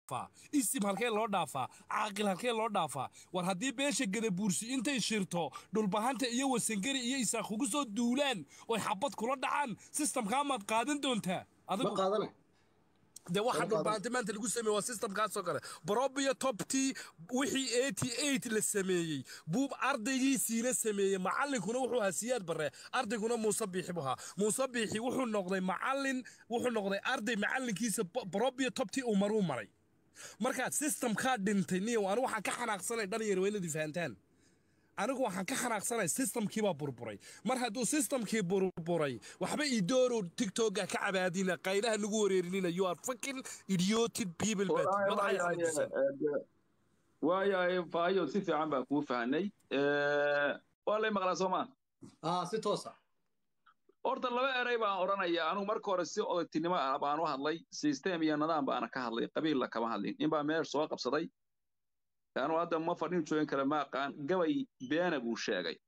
isim halkee loo dhaafaa caaqil halkee loo dhaafaa war haddii beesha gadabuursi intay shirto dhulbahanta iyo wasangari iyo isaaq ugu soo duulaan oy xabad kula dhacaan sistamkaa maad qaadan doontaa ma qaadana de waxa dhulbahanta maanta lagu sameeye waa sistamkaasoo kale brobiyo toptii wixii eighty eight la sameeyey buub ardaygiisiina sameeyey macallinkuna wuxuu ahaa siyaad barre ardayguna muuse biixi buu ahaa muuse biixi wuxuu noqday macallin wuxuu noqday arday macallinkiisa brobiyo toptii uu maruu maray markaad sistamkaa dhintay niyow anigu waxaan ka xanaaqsanay dhalinyar weynadii fahantaan anigu waxaan ka xanaaqsanay sistamkiibaa burburay mar hadduu sistamkii burburay waxba idoorow tigtogga ka cabaadina qaylaha nagu wareerinina you are fucking idiotic people bad madaxay xanaaqsan waayahay faayo si fiican baa kuu fahanay waa lay maqlaa soo maa aa si toosa horta laba erey baan odhanaya anugu marka hore si odagtinimo ah baan u hadlay system iyo nidaam baana ka hadlay qabiilla kama hadlin ninbaa meel soo qabsaday anuu hadda ma fadhin joogin kara ma aqaan gabay beena buu sheegay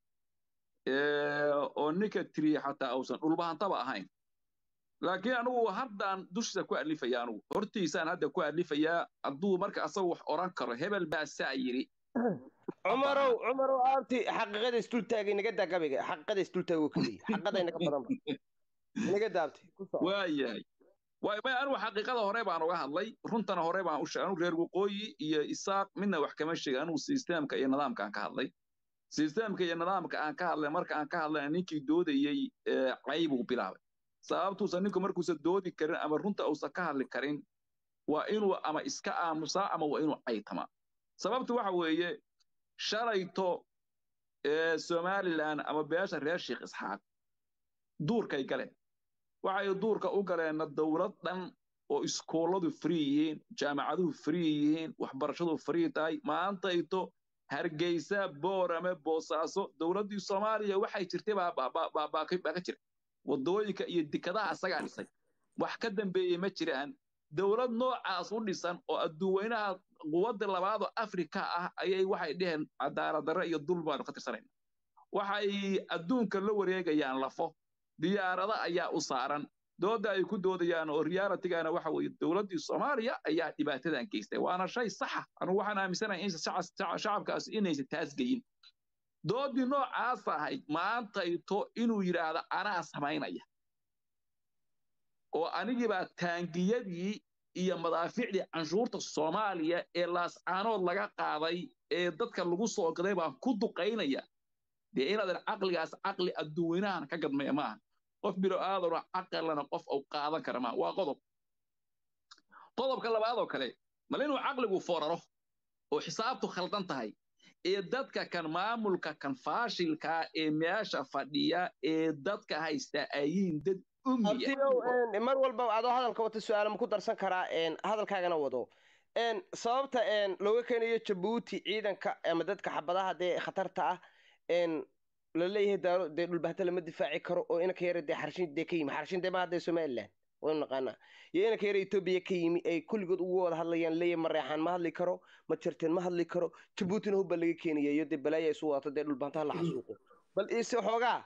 oo ninka tiriye xataa uusan dhulbahantaba ahayn laakiin anigu haddaan dushiisa ku alifaya anugu hortiisaan hadda ku alifayaa hadduu marka asagu wax odhan karo hebel baa saa yidhi cumarow cumarow aabti xaqiiqada isdultaagay naga daa gabayga xaqiiqada isdultaagoo keliya xaqiiqada inaga badanba naga daabti waayahay waay anigu xaqiiqada hore baan uga hadlay runtana hore baan u sheegay anigu reer waqooyi iyo isaaq midna wax kama sheegay anigu sisteemka iyo nidaamka aan ka hadlay sisteemka iyo nidaamka aan ka hadlay marka aan ka hadlay ninkii doodayey caybuu bilaabay sababtuusan ninku markuusan doodi karin ama runta uusan ka hadli karin waa inuu ama iska aamusaa ama waa inuu caytamaa sababtu waxa weeye shalayto somalilan ama beesha reer sheekh isxaaq duurkay galeen waxay duurka u galeenna dowlad dhan oo iskooladu free yihiin jaamacaduhu free yihiin waxbarashadu free tahay maantayto hargeysa boorame boosaaso dowladdii soomaaliya waxay jirtay baa ka jira waddooyinka iyo dekadaha asagaa dhisay wax ka dambeeyey ma jiraan dowlad noocaas u dhisan oo adduuweynaha quwadda labaadoo afrika ah ayay waxay dheheen cadaaladdarre iyo dul baanu ka tirsanayna waxay adduunka la wareegayaan lafo diyaarada ayaa u saaran dooda ay ku doodayaan oo realitigana waxa weeye dowladdii soomaaliya ayaa dhibaatadan geystay waana shay saxa anugu waxaan aaminsanahay in shacabkaas inaysan taas geyin doodii noocaas ahayd maantayto inuu yidhaahdo anaa samaynaya oo anigiibaa taangiyadii iyo madaaficdii canshuurta soomaaliya ee laascaanood laga qaaday ee dadka lagu soo gaday baan ku duqaynaya dee inaadan caqligaas caqli adduuweynahan ka gadmaya maaha qof bilo aadano caqalana qof uu qaadan kara maaha waa qodob qodobka labaad oo kale mal inuu caqligu foraro oo xisaabtu khaldan tahay ee dadka kan maamulka kan faashilkaa ee meesha fadhiya ee dadka haysta ayiin dad abtiyow mar walba adoo hadalka wata su-aala ma ku darsan karaa hadalkaagana wado sababta looga keenayo jabuuti ciidanka ama dadka xabadaha dee khatarta ah la leeyahay daaro dee dhulbahanta lama difaaci karo oo inanka yara dee xarshin dee ka yimi xarshin dee ma hadda somaliland waynu naqaanaa iyo inanka yara etoobiya ka yimi ay kulligood ugu wada hadlayaan leeyahay mareexaan ma hadli karo ma jarteen ma hadli karo jabuutina hubba laga keenaya iyo dee balaaya isu wadato dee dhulbahantaha la xasuuqo bal ise xoogaa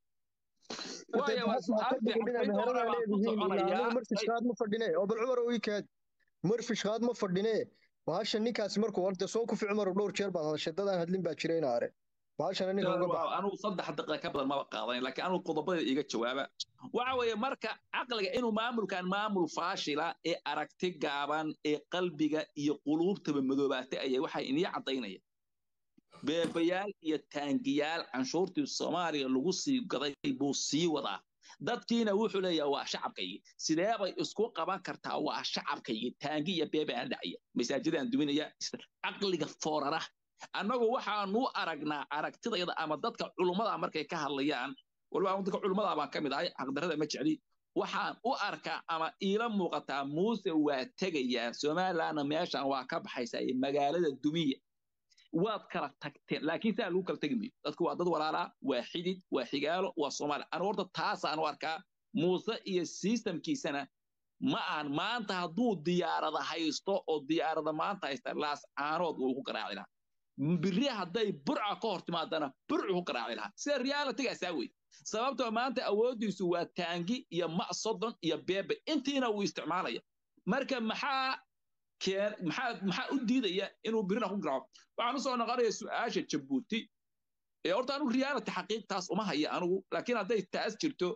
marfishkaad ma fadhine oo bal cumar ii kaad marfishkaad ma fadhine bahasha ninkaasi markuu horta soo kufi cumar dhowr jeer baad hadashay dadaan hadlin baa jira ina are bahashana ninka uga baxa anugu saddex daqiiqa ka badan maba qaadanin laakiin anugu qodobada iga jawaaba waxa weeye marka caqliga inuu maamulkan maamul faashila ee aragti gaaban ee qalbiga iyo quluubtaba madoobaatay ayay waxay inii caddaynaya beebayaal iyo taangiyaal canshuurtii soomaaliya lagu sii gaday buu sii wadaa dadkiina wuxuu leeyahay waa shacabkaygii sidee bay isku qaban kartaa waa shacabkaygii taangi iyo beebe aan dhacaya masaajidaan duminaya caqliga foorara annagu waxaanu aragnaa aragtidayda ama dadka culummada markay ka hadlayaan waliba dadka culummada baan ka mid ahay xaqdarrada ma jecli waxaan u arkaa ama iila muuqataa muuse waa tegayaa somalilandna meeshan waa ka baxaysaa magaalada dumiya waad kala tagteen laakiin saa lagu kala tegi mayo dadku waa dad walaalaa waa xidid waa xigaalo waa soomaali anu horta taasaan u arkaa muuse iyo sistamkiisana ma aan maanta hadduu diyaarada haysto oo diyaarada maanta haysta laas caanood uu ku garaaci lahaa biri hadday burca ka hor timaadana burcu ku garaaci lahaa sida realitigaasaa wey sababtoo maanta awooddiisu waa taangi iyo ma soddon iyo beebe intiina wuu isticmaalaya marka maxaa keen maxaa maxaa u diidaya inuu birina ku garaaco waxaan u soo noqonaya su-aasha jabuuti ee horta anigu reality xaqiiqtaas uma haya anigu laakiin hadday taas jirto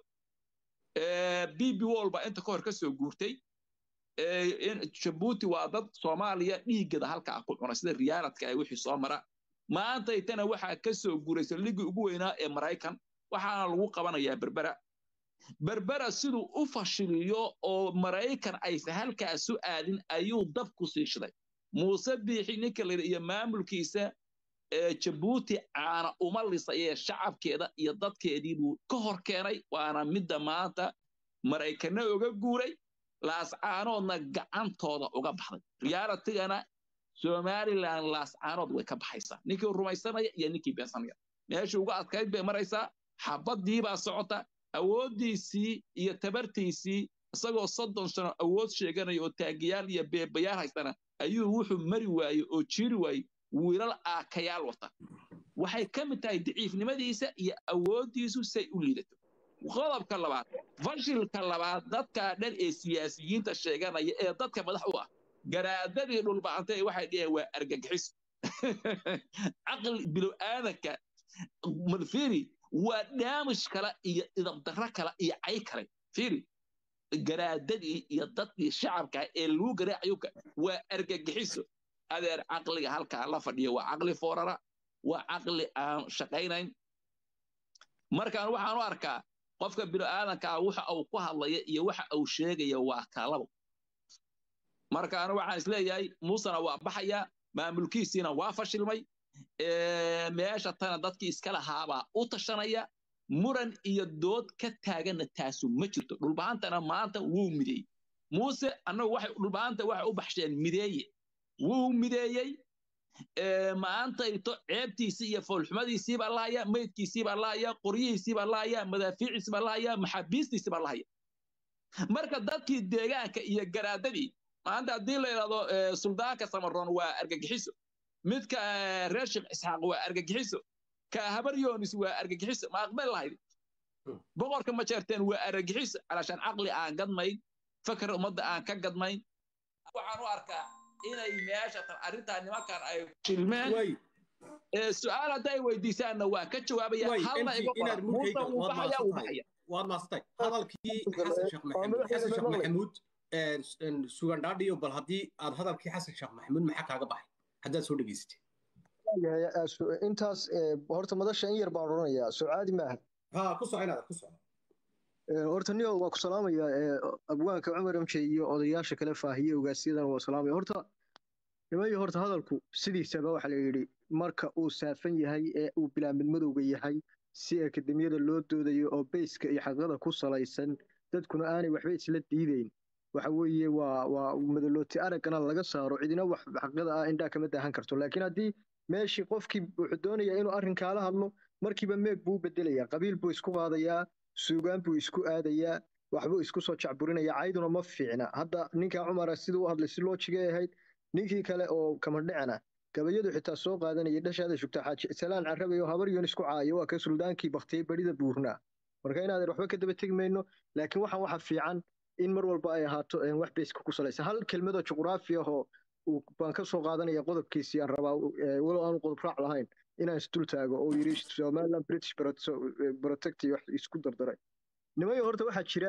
b b wall baa inta ka hor ka soo guurtay jabuuti waa dad soomaaliya dhiiggada halkaa ku cuna sida riyaaladka ay wixii soo mara maantaytana waxaa ka soo guuraysa ligii ugu weynaa ee maraykan waxaana lagu qabanayaa berbera berbera siduu u fashiliyo oo maraykan aysan halkaasu aadin ayuu dab ku siishaday muuse biixi ninka layidhi iyo maamulkiisa jabuuti caana uma lisayee shacabkeeda iyo dadkeedii buu ka hor keenay waana midda maanta maraykanna uga guuray laascaanoodna gacantooda uga baxday riyaalatigana somalilan laascaanood way ka baxaysaa ninkii rumaysanaya iyo ninkii beensanaya meeshii uga adkayd bay maraysaa xabadii baa socota awooddiisii iyo tabartiisii isagoo soddon sano awood sheeganaya oo taagiyaal iyo beebayaal haystana ayuu wuxuu mari waaye oo jiiri waaye wiilal aakayaal wata waxay ka mid tahay daciifnimadiisa iyo awooddiisu say u liidato qodobka labaad fashilka labaad dadka dhan ee siyaasiyiinta sheeganaya ee dadka madax u ah garaadadii dhulbacantay waxay dhiheen waa argagixis caqli bilow aadanka madfiri waa daamish kale iyo idabdarro kale iyo cay kale firi garaadadii iyo dadkii shacabka ee lagu garaacayuka waa argagixiso adeer caqliga halkaa la fadhiyo waa caqli foorara waa caqli aan shaqaynayn markaan waxaan u arkaa qofka bini'aadankaa waxa uu ku hadlaya iyo waxa uu sheegaya waa kalabo markaan waxaan isleeyahay muusena waa baxaya maamulkiisiina waa fashilmay meesha tana dadkii iska lahaabaa u tashanaya muran iyo dood ka taaganna taasu ma jirto dhulbahantana maanta wuu mideeyey muuse annagu waxay dhulbahanta waxay u baxsheen mideeye wuu mideeyey maantayto ceebtiisii iyo foolxumadiisii baa lahaya meydkiisii baa lahaya qoryihiisii baa lahaya madaafiiciisii baa lahaya maxaabiistiisii baa lahaya marka dadkii deegaanka iyo garaadadii maanta haddii la yidhahdo suldaanka samaroon waa argagixiso midka reer sheekh isxaaq waa argagixiso ka habar yoonis waa argagixiso ma aqbal lahayd boqorka majeerteen waa argagixiso calashaan caqli aan gadmayn fakar ummadda aan ka gadmayn waxaan u arkaa inay meesha tan arrintaa nimankan ay shilmeen su-aal hadday weydiisaanna waa ka jawaabaya halna iga qora muusa wuu baxaya wuu baxaya waad maastay hadalkii xasan sheekh maxamuud xasan sheekh maxamuud sugandhaadhiyo bal haddii aad hadalkii xasan sheekh maxamuud maxaa kaaga baxay haddaad soo dhegaysatay intaas horta madasha in yar baan odhanayaa soo caadi maaha ha ku soco inaad ku soco horta niyo waa ku salaamaya abwaanka cumar amje iyo odayaasha kale faahiye ogaasyadan waa salaamaya horta nimayo horta hadalku sidiisaba waxa la yidhi marka uu saafan yahay ee uu bilaamid madowga yahay si akademiyada loo doodayo oo beyska iyo xaqada ku salaysan dadkuna aanay waxba isla diideyn waxa weeye waa waa madalooti araggana laga saaro cidina wax xaqada ah indhaa kama daahan karto laakiin haddii meeshii qofkii wuxuu doonayaa inuu arrinkaala hadlo markiiba meeg buu u bedelayaa qabiil buu isku qaadayaa suugaan buu isku aadayaa waxbuu isku soo jacburinaya cayduna ma fiicna hadda ninkaa cumara siduu u hadlay si loojigay ahayd ninkii kale oo kamandhicana gabayadu xitaa soo qaadanayay dhashaada shugtaa xaaji salaan carabay oo habar yoon isku caayo waa ka suldaankii baktiyey barida buurnaa marka inaadan waxba ka daba tegi mayno laakiin waxaan waxa fiican in mar walba ay ahaato wax bayska ku salaysan hal kelmadoo juqraafi ahoo baan ka soo qaadanaya qodobkiisii aan rabaa walow aanu qodob raac lahayn inaan isdul taago oo yidhi somaliland british protect wax isku dardaray nimayo horta waxaa jira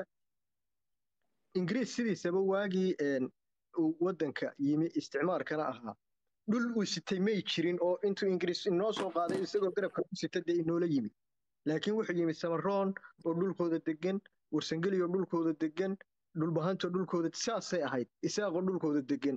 ingiriis sidiisaba waagii uu waddanka yimi isticmaalkana ahaa dhul uu sitay may jirin oo intuu ingiriis inoo soo qaaday isagoo garabka ku sita dee inoola yimi laakiin wuxuu yimi samaroon oo dhulkooda degan warsangeli oo dhulkooda degan dhulbahantoo dhulkooda saasay ahayd isaaqoo dhulkooda degan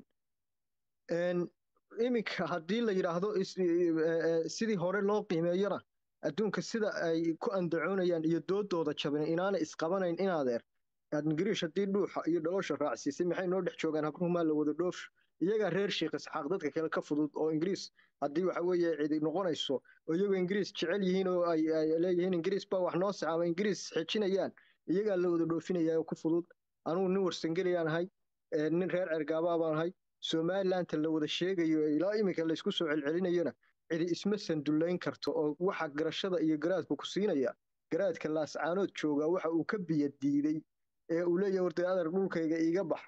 iminka haddii la yidhaahdo sidii hore loo qiimeeyona adduunka sida ay ku andacoonayaan iyo doodooda jabin inaanay isqabanayn inaadeer ingiriish haddii dhuuxa iyo dhalosha raacsiisay maxay noo dhex joogaan habruhumaa la wada dhoof iyagaa reer sheekh isxaaq dadka kale ka fudud oo ingiriis haddii waxa weeye cidi noqonayso oo iyagoo ingiriis jecel yihiin oo ay leeyihiin ingiriis baa wax noo sacaama ingiriis xejinayaan iyagaa la wada dhoofinaya oo ku fudud anugu nin warsangeliyaan ahay nin reer cergaabaa baan ahay somalilandta la wada sheegayo ilaa iminka laysku soo celcelinayona cidi isma sandullayn karto oo waxa garashada iyo garaadku ku siinaya garaadka laascaanood jooga waxa uu ka biya diiday ee uu leeyahay warda adar dhulkayga iiga bax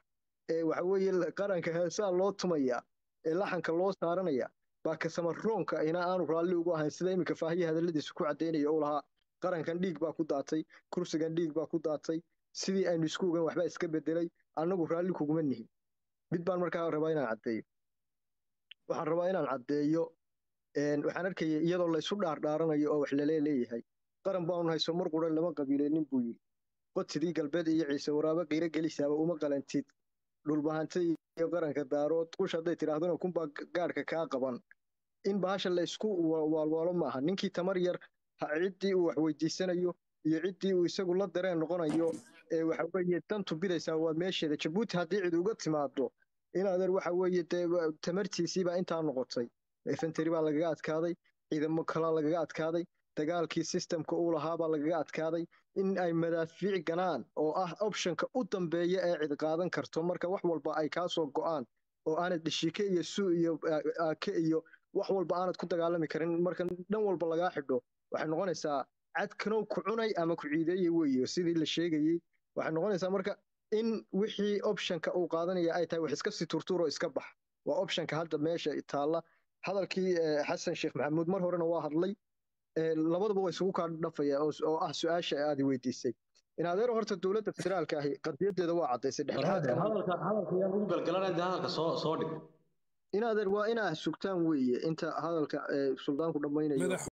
ee waxa weeye qaranka heesaa loo tumaya ee laxanka loo saaranaya baa kasamaroonka ina aanu raalli ugu ahayn sida iminka faahiye hadalladiisa ku caddaynaya uu lahaa qarankan dhiig baa ku daatay kursigan dhiig baa ku daatay sidii aynu isku ogan waxbaa iska bedelay annagu raalli kuguma nihin mid baan markaa rabaa inaan caddeeyo waxaan rabaa inaan caddeeyo waxaan arkaya iyadoo laysu dhaardhaaranayo oo wax lalee leeyahay qaran baanu hayso mar qura lama qabiileenin buu yidhi qodsidii galbeed iyo ciise waraabo qiiro gelisaaba uma qalantid dhulbahanta iyo qaranka daarood qush hadday tidhaahdona kunbaa gaadhka kaa qaban in bahasha la isku waalwaalo maaha ninkii tamar yar ciddii uu wax weydiisanayo iyo ciddii uu isagu la dareen noqonayo ee waxa weeye dantu bidaysaa waa meesheeda jabuuti haddii cid uga timaado in adeer waxa weeye dee tamartiisiibaa intaa noqotay efenteri baa lagaga adkaaday ciidamo kalaa lagaga adkaaday dagaalkii sistemka uu lahaabaa lagaga adkaaday in ay madaafiic ganaan oo ah optionka u dambeeya ee cid qaadan karto marka wax walba ay kaa soo go'aan oo aanad dhishike iyo suu iyo aake iyo wax walba aanad ku dagaalami karin marka dhan walba lagaa xidho waxay noqonaysaa cadkanow ku cunay ama ku ciideeye weeye sidii la sheegayey waxay noqonaysaa marka in wixii optionka uu qaadanaya ay tahay wax iska si turtuuro iska bax waa optionka hadda meesha taalla hadalkii xasan sheekh maxamuud mar horena waa hadlay labadaba waa isugu kaa dhafaya oo ah su-aasha aad weydiisay in adeero horta dowladda federaalka ahi qadiyadeeda waa caddaysay dhexdhexaadka in adeer waa inaa sugtaan weeye inta hadalka suldaanku dhammaynayo